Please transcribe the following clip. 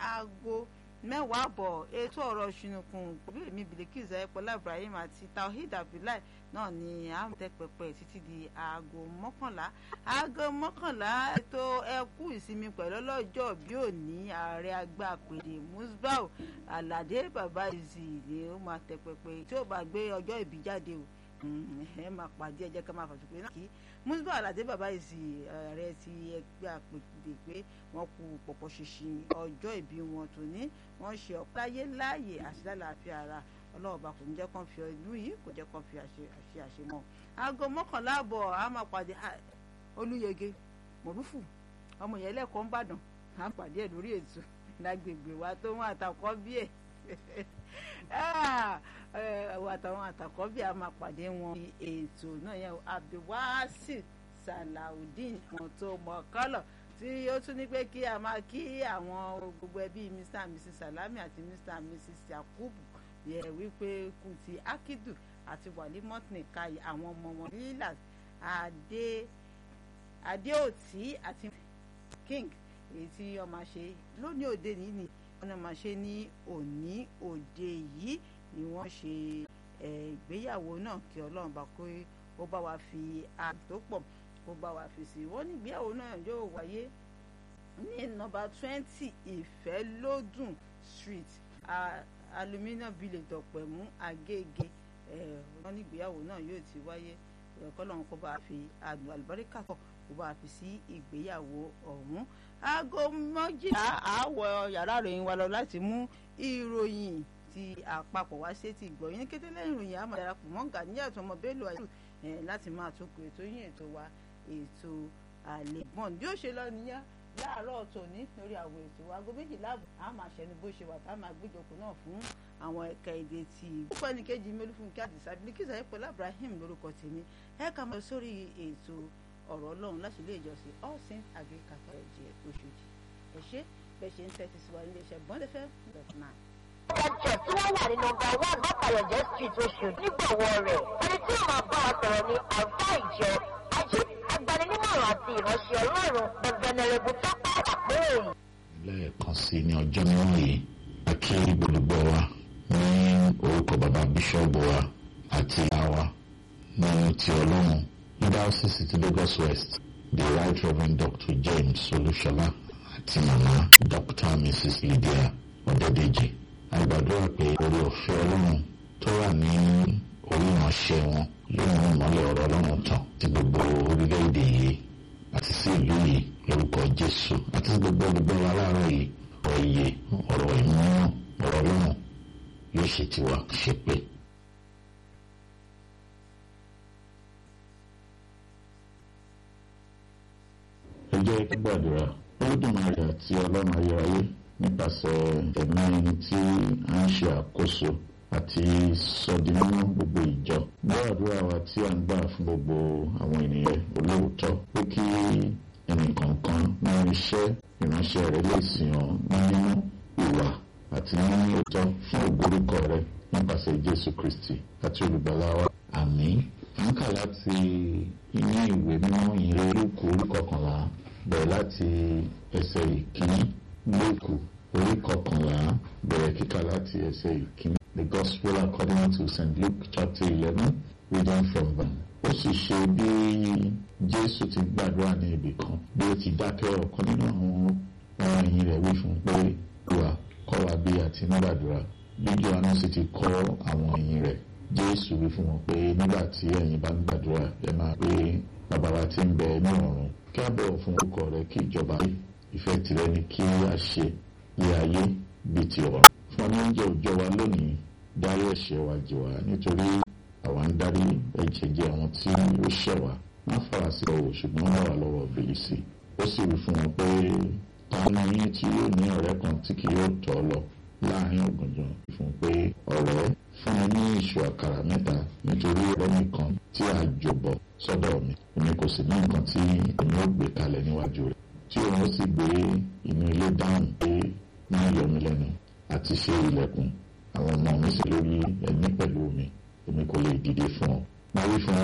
aago mẹ́wàá àbọ̀ ètò ọ̀rọ̀ ṣùnùkùn pẹ̀lú èmi Bilikisu Ayọ̀pọ̀lá Ibrahim àti Tawhid Abdullahi náà ni à ń tẹ pẹpẹ títí di aago mọ́kànlá aago mọ́kànlá ètò ẹkú ìsinmi pẹ̀lú ọlọ́jọ́ bí òní ààrẹ àgbà pèdè Musbau Aládé bàbá ìzì ni ó máa tẹ pẹpẹ tí ó bá gbé ọjọ́ ìbí jáde o ẹ máa pàdé ẹjẹ ká máa fàṣọ pé náà kí Musbau Aládé bàbá ìzì ààrẹ ti ẹgbẹ́ àpèdè pé wọ́n kú pọ̀pọ̀ ṣinṣin ọjọ́ ìbí wọn tòní wọ́n ṣe ọ̀páyé láàyè àti lálàáfíà ara ọlọ́ọ̀bá kò ní jẹ́ kán fi ọdún yìí kò jẹ́ kán fi àṣe àṣemọ́ aago mọ́kànlá àbọ̀ a máa pàdé olúyege mọ̀rúfù ọmọ yẹn lẹ́kọ̀ọ́ ńbàdàn a máa pàdé ẹ̀ lórí ètò lágbègbè wa tó wọn àtàkọ́ bí ẹ̀ àtàwọn àtàkọ́ bí a máa pàdé wọn ètò náà yẹn abdulwasi salawudeen wọn tó mọ kọ́lọ̀ tí ó tún ní pé kí a máa kí àwọn gbogbo ẹbí mr and mrs salami àti mr and mrs yakubu yẹ wípé kù ti akidu àti walimot nìkayì àwọn ọmọ wọn lílà adé adéòtí àti king èyí tí wọ́n máa ṣe lónìí òde nìyí ni wọ́n máa ṣe ní òní òde yìí ni wọ́n ṣe ìgbéyàwó náà kí ọlọ́run bá kó ó bá wa fi àtòpọ̀ kó bá wa fi sí wọ́n ní ìgbéyàwó náà yóò wáyé ní nọ́mbà twenty ìfẹ́lódùn street aluminium village ọ̀pẹ̀mú agége wọ́n ní ìgbéyàwó náà yóò ti wáyé kọ́lọ́run kó bá fi àdùn àlùbáríkà kọ̀ kó bá fi sí ìgbéyàwó ọ̀hún aago méjìlá àwọ̀ yàrá ìròyìn wa lọ láti mú ìròyìn ti àpapọ̀ wá sí ti gbọ́ yín kété lẹ́yìn ìròyìn àmọ́ darapọ̀ mọ́ Ganiat ọmọ Bello ayélu láti máa tó kù ètò yín ètò wa ètò àlèbọ̀n bí ó ṣe lọ nìyẹn láàárọ̀ tòní lórí àwọn ètò aago méjìlá àbọ̀ a máa ṣẹnu bó ṣe wà tá a máa gbéjọpọ̀ náà fún àwọn ẹ̀ka èdè tí púpọ̀ ní kejì mẹ́lúfúnkẹ́ àdìsá Bilikisu Ayọ̀pọ̀lá Ibrahim lórúkọ tèmi ẹ ká máa sórí ètò ọ̀rọ̀ ọlọ́run láti ilé ìjọsìn all saints agric catholic Òṣòdì ẹ ṣé bẹ́ẹ̀ ṣe ń tẹ́tí sí wa nílé iṣẹ́ bọ́ndẹ́fẹ́ dot nine church tí wọ́n wà ní nọ́mbà one bàbáyọ̀jẹ́ street Òṣòdì nígbọ̀wọ́ rẹ̀ ẹni tí ó máa bá wa sọ̀rọ̀ ní àlùfá ìjọ ajé agbaninímọ̀ràn àti ìránṣẹ́ ọlọ́run ẹ̀bẹ̀nẹ̀rẹ̀bù tọ́pẹ́ àpérè. lẹ́ẹ̀kan sí ní ọjọ́ mímọ́ yìí a kí gbogbo wa ní orúkọ bàbá bíṣọ́ọ̀bù wa àti àwa nínú ti ọlọ́run ní diocese ti Lagos West the right reverend Dr. James Olúṣọlá àti màmá Dr. Mrs. Lydia Ọ̀dẹ́dẹ́jì àgbàdúrà pé orí ọ̀fẹ́ ọlọ́run tó wà ní orí ìránṣẹ́ wọn yóò mú ìmọ́lẹ̀ ọ̀rọ̀ ọlọ́run tàn sí gbogbo orílẹ̀-èdè yìí àti sí ìlú yìí lórúkọ Jésù àti sí gbogbo olùgbọ́ wa láàárọ̀ yìí ọ̀rọ̀ iye ọ̀rọ̀ ìmúná ọ̀rọ̀ ọlọ́run yóò ṣe tiwa ṣe pé. ẹ jẹ́ kí gbàdúrà olódùmarè àti ọlọ́run ayérayé nípasẹ̀ ẹ̀mí ẹni tí a ń ṣe àkóso àti sọdínmọ́ gbogbo ìjọ gbọ́ àdúrà wa tí a ń gbà fún gbogbo àwọn ènìyàn olóòótọ́ pé kí ẹnìkọ̀ọ̀kan nínú iṣẹ́ ìránṣẹ́ rẹ̀ lè sìn ọ́ nínú ìwà àti nínú òótọ́ fún ògbórúkọ rẹ̀ nípasẹ̀ Jésù Kristi àti olùgbàlà wa àmín à ń kà láti inú ìwé mímọ́ ìyìn Lúùkù orí kọkànlá bẹ̀rẹ̀ láti ẹsẹ̀ ìkíní Lúùkù orí kọkànlá bẹ̀rẹ̀ kíkà láti ẹsẹ̀ ìkíní. The Gospel according to St. Luke chapter eleven reading from verse. Ó sì ṣe bí Jésù ti gbàdúrà ní ibì kan bí ó ti dákẹ́ ọ̀kan nínú àwọn ọmọ ẹ̀yìn rẹ̀ wí fún un pé wà kọ́ wa bí a ti ń gbàdúrà. Bí Jòhánù sì ti kọ́ àwọn ẹ̀yìn rẹ̀ Jésù wí fún wọn pé nígbà tí ẹ̀yin bá ń gbàdúrà ẹ máa pé bàbá wa tí ń bẹ ní ọ̀run kí a bọ̀wọ̀ fún orúkọ rẹ kí ìjọba ìfẹ́ tìrẹ ni kí a ṣe ní ayé bíi ti ọ̀run. fún ọmọ oúnjẹ òòjọ́ wa lónìí dárí ẹ̀ṣẹ̀ wa jì wá nítorí àwa ń darí ẹ̀jẹ̀ jẹ àwọn tí ó ṣẹ̀ wá má fara sí ọwọ́ ṣùgbọ́n wà wá lọ́wọ́ bìlísì. ó sì wí fún wọn pé táwọn yín tí yóò ní ọ̀rẹ́ kan tí kì yóò tọ́ lọ láàrin ògùnjọ́ fún pé ọ̀rẹ́ fún mi ní ìṣù àkàrà mẹ́ta nítorí ọ̀rẹ́ mi kan tí a jọ̀bọ̀ sọ́dọ̀ mi èmi kò sì ní nǹkan tí èmi ó gbé kalẹ̀ níwájú rẹ̀ tí òun ó sì gbé inú ilé dáhùn pé máa yọ mí lẹ́nu àti ṣe ilẹ̀kùn àwọn ọmọ mi sì lórí ẹ̀mí pẹ̀lú mi èmi kò lè dìde fún ọ. máa wí fún ọ